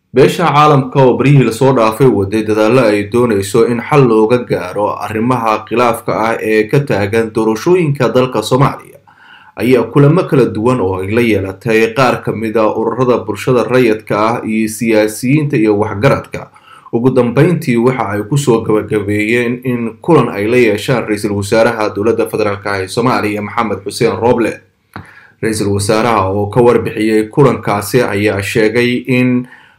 beesha caalamka oo baryihii lasoo dhaafay waday dadaallo ay doonayso in xal looga gaaro arrimaha khilaafka ah ee ka taagan doorashooyinka dalka soomaaliya ayaa kulamo kala duwan oo ay la yeelatay qaar ka mid a ururada bulshada rayidka ah iyo siyaasiyiinta iyo waxgaradka ugu dambeyntii waxa ay kusoo gabagabeeyeen in kulan ay la yeeshaan ra-iisul wasaaraha dowladda federaalk ee soomaaliya maxamed xuseen rooble ra-iisul wasaaraha oo ka warbixiyey kulankaasi ayaa sheegay in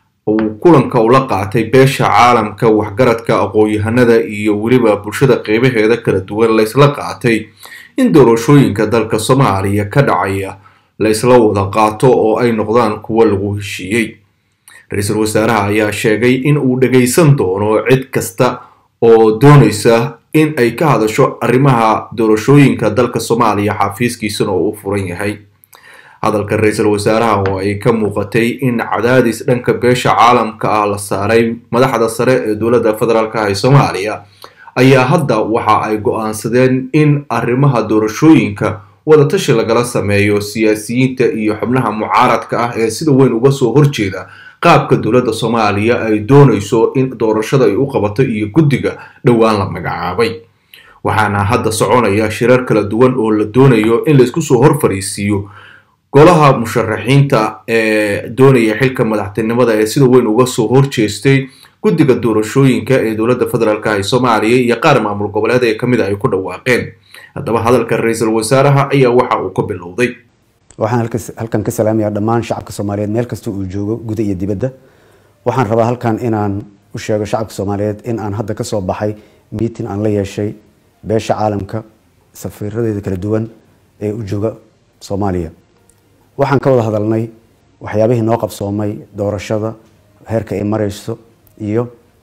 uu kulanka ula qaatay beesha caalamka waxgaradka aqoon-yahanada iyo weliba bulshada qeybaheeda kala duwan laysla qaatay in doorashooyinka dalka soomaaliya ka dhacaya laysla wada qaato oo ay noqdaan kuwo lagu heshiiyey ra-iisul wasaaraha ayaa sheegay in uu dhagaysan doono cid kasta oo doonaysa in ay ka hadasho arrimaha doorashooyinka dalka soomaaliya xafiiskiisana oo u furan yahay hadalka ra-iisul wasaaraha oo ay ka muuqatay in cadaadis dhanka beesha caalamka ah la saaray madaxda sare ee dowladda federaalk ee soomaaliya ayaa hadda waxa ay go-aansadeen in arrimaha doorashooyinka wadatashi lagala sameeyo siyaasiyiinta iyo xubnaha mucaaradka ah ee sida weyn uga soo horjeeda qaabka dowladda soomaaliya ay doonayso in doorashada ay u qabato iyo guddiga dhowaan la magacaabay waxaana hadda soconaya shirar kala duwan oo la doonayo in laysku soo hor fariisiiyo golaha musharaxiinta ee doonaya xilka madaxtinimada ee sida weyn uga soo horjeestay guddiga doorashooyinka ee dowladda federaalk ee soomaaliya iyo qaar maamul goboleed ee kamid a ay ku dhawaaqeen haddaba hadalka ra-iisul wasaaraha ayaa waxa uu ka bilowday waxaan halkan ka salaamayaa dhammaan shacabka soomaaliyeed meel kasta uu joogo guda iyo dibadda waxaan rabaa halkan inaan u sheego shacabka soomaaliyeed in aan hadda kasoo baxay miitin aan la yeeshay beesha caalamka safiiradeeda kala duwan ee u jooga soomaaliya waxaan ka wada hadalnay waxyaabihii noo qabsoomay doorashada heerka ay mareyso iyo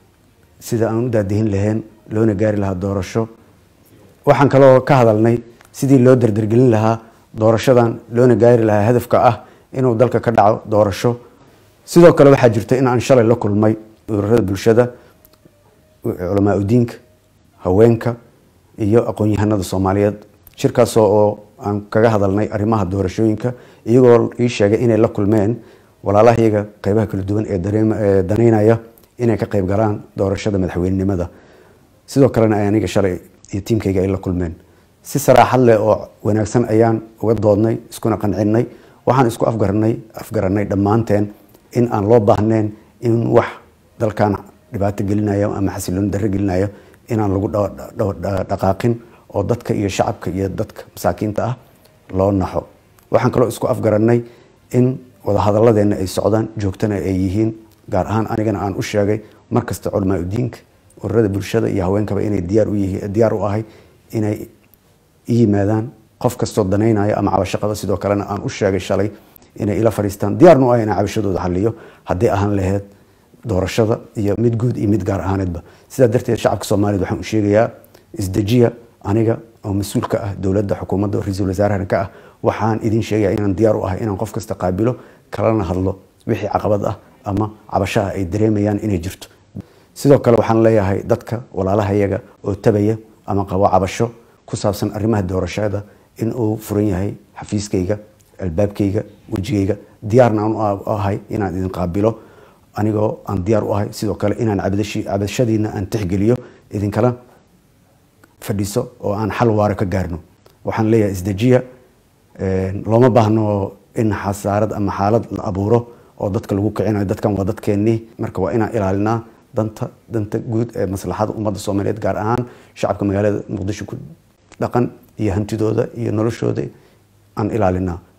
sida aan u daadihin lahayn loona gaari lahaa doorasho waxaan kaloo ka hadalnay sidii loo dardargelin lahaa doorashadan loona gaari lahaa hadafka ah inuu dalka ka dhaco doorasho sidoo kale waxaa jirta in aan shalay la kulmay ururada bulshada culamaa udiinka haweenka iyo aqoon-yahanada soomaaliyeed shirkaasoo oo aan kaga hadalnay arrimaha doorashooyinka iyagoo ii sheegay inay la kulmeen walaalahayaga qeybaha kala duwan ee daneynaya inay ka qeyb galaan doorashada madaxweynenimada sidoo kalena ay aniga shalay iyo tiimkayga ay la kulmeen si saraaxad leh oo wanaagsan ayaan uga doodnay iskuna qancinay waxaan isku afgaranay afgaranay dhammaanteen in aan loo baahnayn in wax dalkan dhibaato gelinayo ama xasilooni darro gelinayo inaan lagu dhaqaaqin oo dadka iyo shacabka iyo dadka masaakiinta ah loo naxo waxaan kaloo isku afgaranay in wadahadalladeena ay socdaan joogtana ay yihiin gaar ahaan anigana aan u sheegay markasta culamaa udiinka ururada bulshada iyo haweenkaba inay diyaar u ahay inay i yimaadaan qof kastoo danaynaya ama cabasho qaba sidoo kalena aan u sheegay shalay inay ila fadhiistaan diyaarna u ah inaan cabashadooda xaliyo hadday ahaan laheyd doorashada iyo mid guud iyo mid gaar ahaaneedba sidaa darteed shacabka soomaaliyed waxaan u sheegayaa isdejiya aniga oo mas-uul ka ah dowladda xukuumadda ra-iisul wasaarahana ka ah waxaan idin sheegaya inaan diyaar u ahay inaan qof kasta qaabilo kalana hadlo wixii caqabad ah ama cabashaha ay dareemayaan inay jirto sidoo kale waxaan leeyahay dadka walaalahayaga oo tabaya ama qabo cabasho ku saabsan arrimaha doorashada in uu furan yahay xafiiskayga albaabkayga wejigayga diyaarna aan u ahay inaan idin qaabilo anigoo aan diyaar u ahay sidoo kale inaan cabashadiina aan tixgeliyo idinkala fadhiiso oo aan xal waaro ka gaarno waxaan leeyahay isdejiya looma baahno in xasaarad ama xaalad la abuuro oo dadka lagu kicinayo dadkan waa dadkeennii marka waa inaan ilaalinaa danta danta guud ee maslaxada ummadda soomaaliyeed gaar ahaan shacabka magaalada muqdisho ku dhaqan iyo hantidooda iyo noloshooda aan ilaalinaa